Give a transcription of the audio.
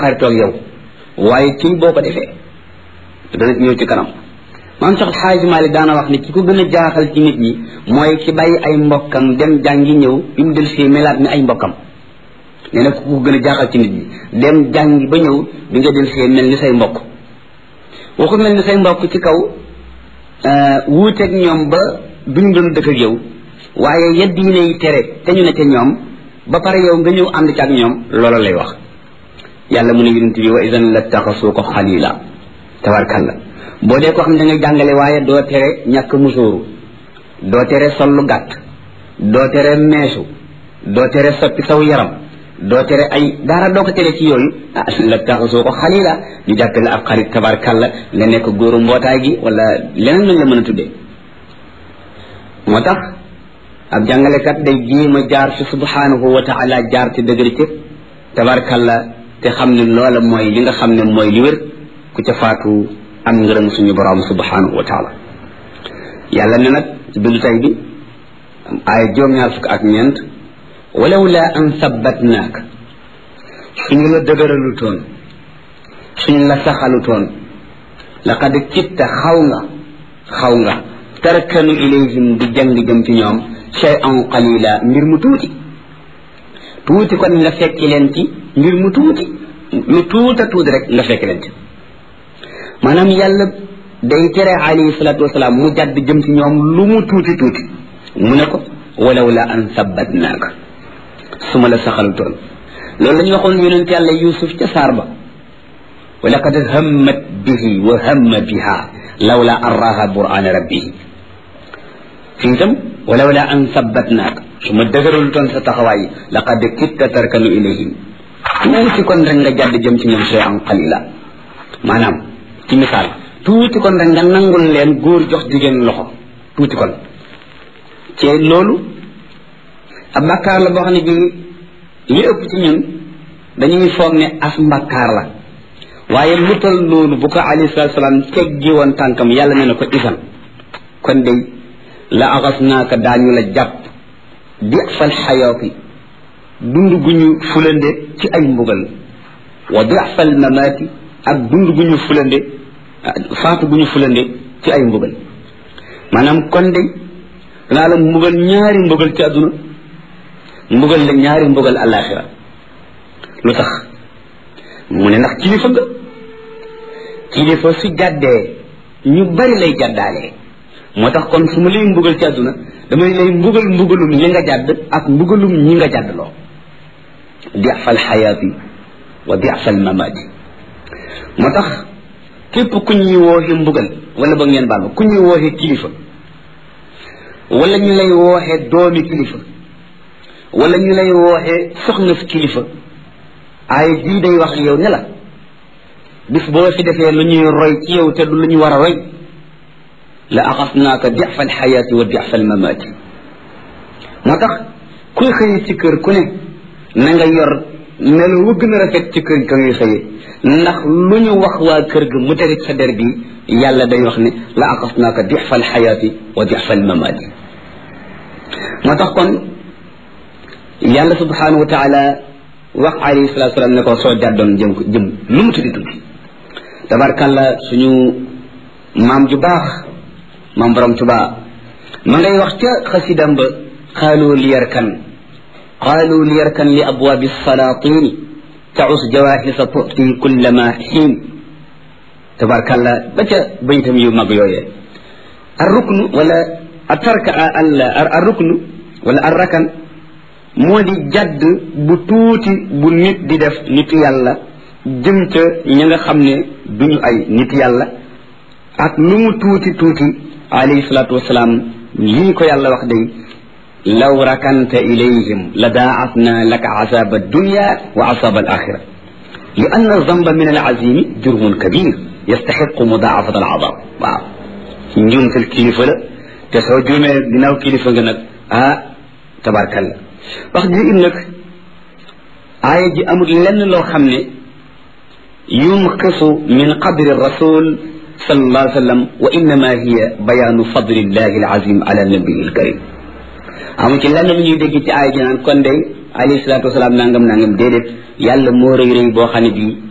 xaritoog yow waaye kii boo ko defee dana ñëw ci kanam maam Cheikh Xaaji Maalik daana wax ne ki ko gën a jaaxal ci nit ñi mooy ki bàyyi ay mbokkam dem jàngi ñëw bi mu del si melaat ni ay mbokkam nee na ku ko gën a jaaxal ci nit ñi dem jàngi ba ñëw bi nga del see mel ni say mbokk waxu mel ni say mbokk ci kaw wuuteeg ñoom ba duñ doon dëkk ak yow waaye ya diine yi tere te ñu ne ca ñoom ba pare yow nga ñëw ànd ci ak ñoom loola lay wax yàlla mu ne yonent bi wa idan la taxasuu ko xalila tabarkalla boo dee ko xam ne da ngay jàngale waaye doo tere ñàkk musóoru doo tere sol lu gàtt doo tere meesu doo tere soppi saw yaram doo tere ay dara doo ko tere ci yooyu ah la taxasoo ko xalila ñu jàppale ab xarit tabarkalla nga nekk góoru mbootaay gi wala leneen lañ la mën a tuddee moo tax ab jàngalekat day jéem a jaar fi subhanahu wa taala jaar ci dëgër ci tabarkalla te xam ne loola mooy li nga xam ne mooy li wér ku ca faatu am ngërëm suñu borom subhanahu wa taala yàlla ne nag ci bindu tay bi ay juróom-ñaar fukk ak ñeent walaw la an sabbatnaak suñu la dëgëralu toon suñu la saxalu toon laqad kitta xaw nga xaw nga tarkanu ilayhim di jàng jëm ci ñoom shay'an qalila mbir mu tuuti tuuti kon nga fekki leen ci mbir mu tuuti lu tuuta tuuti rek nga fekki leen ci maanaam yàlla day tere alayhi salatu wasalaam mu jàdd jëm ci ñoom lu mu tuuti tuuti mu ne ko walaw la an sabbatnaaka su ma la saxalu toon loolu la ñu waxoon yonent yàlla yusuf ca saar ba wa laqad hammat bihi wa hamma biha lawla an raha burana rabbihi fii itam walaw la an sabbatnaaka su ma dëgëralu toon sa taxawaay laqad kitta tarkanu ilayhim tuuti kon rek nga jàdd jëm ci ñoom shay an qalila maanaam ci misaal tuuti kon rek nga nangul leen góor jox jigéen loxo tuuti kon ci loolu ab bàkkaar la boo xam ne bii li ëpp ci ñun dañuy foog ne as mbàkkaar la waaye lu tal loolu bu ko alayhi salatu salaam teggi woon tànkam yàlla ne na ko isan kon day la axas naaka daañu la jàpp di fal xayaati dund gu ñu fulande ci ay mbugal wa di fal mamaati ak dund gu ñu fulande faatu gu ñu fulande ci ay mbugal maanaam kon day danaa la mbugal ñaari mbugal ci àdduna mbugal la ñaari mbugal alaxira lu tax mu ne ndax kilifa nga kilifa su jàddee ñu bari lay jàddaalee moo tax kon su ma lay mbugal ci àdduna damay lay mbugal mbugalum li nga jàdd ak mbugalum ñi nga jàddloo diafal xayaati wa diafal mamaati moo tax képp ku ñuy wooxe mbugal wala ba ngeen baal ma ku ñuy wooxe kilifa wala ñu lay wooxe doomi kilifa wala ñu lay wooxe soxna fi kilifa ay bii day wax yow ne la bis boo fi defee lu ñuy roy ci yow te du lu ñu war a roy la axasnaaka difa alxayaati wa difa almamaati moo tax kuy xëy ci kër ku ne na nga yor melo wu gën a rafet ci kër ka ngay xëye ndax lu ñu wax waa kër ga mu terit sa der bi yàlla day wax ne la axasnaaka difa alxayaati wa difa almamaati moo tax kon yàlla subhanahu wa taala wax alayhi salatu salaam ne ko soo jàddoon jëm ko jëm lu mu tuddi tuddi tabarkàlla suñu maam ju baax maam borom tubaa ma ngay wax ca xasidam ba qaalu liyarkan qaalu liyarkan li abwaabi salaatini taus jawahisa tuti kullama xiin tabarkàlla ba ca baytam yu mag yooyee arruknu wala atarka arruknu wala arrakan moo di jadd bu tuuti bu nit di def nitu yàlla jëm ca ña nga xam ne duñu ay nit yàlla ak lu mu tuuti tuuti alayhi salaatu wasalaam lii ko yàlla wax day law rakanta ilayhim la daacatna laka azaba dunya wa azaba al axira li anna zamba min al azimi jurmun kabir yastaxiqu mudaafat al azab waaw njuumtal kilifa la te soo juumee ginnaaw kilifa nga nag ah tabarkalla wax ji it nag aaya ji amul lenn loo xam ne yunqisu min qadri rasul sallallahu alayhi wa sallam wa innama hiya bayaanu fadlillahi alazim ala nabiyi alkarim amu ci lenn lu ñuy dégg ci aaya ji naan kon day alayhi salaatu wasalaam nangam nangam déedéet yàlla moo rëy rëy boo xam ne bii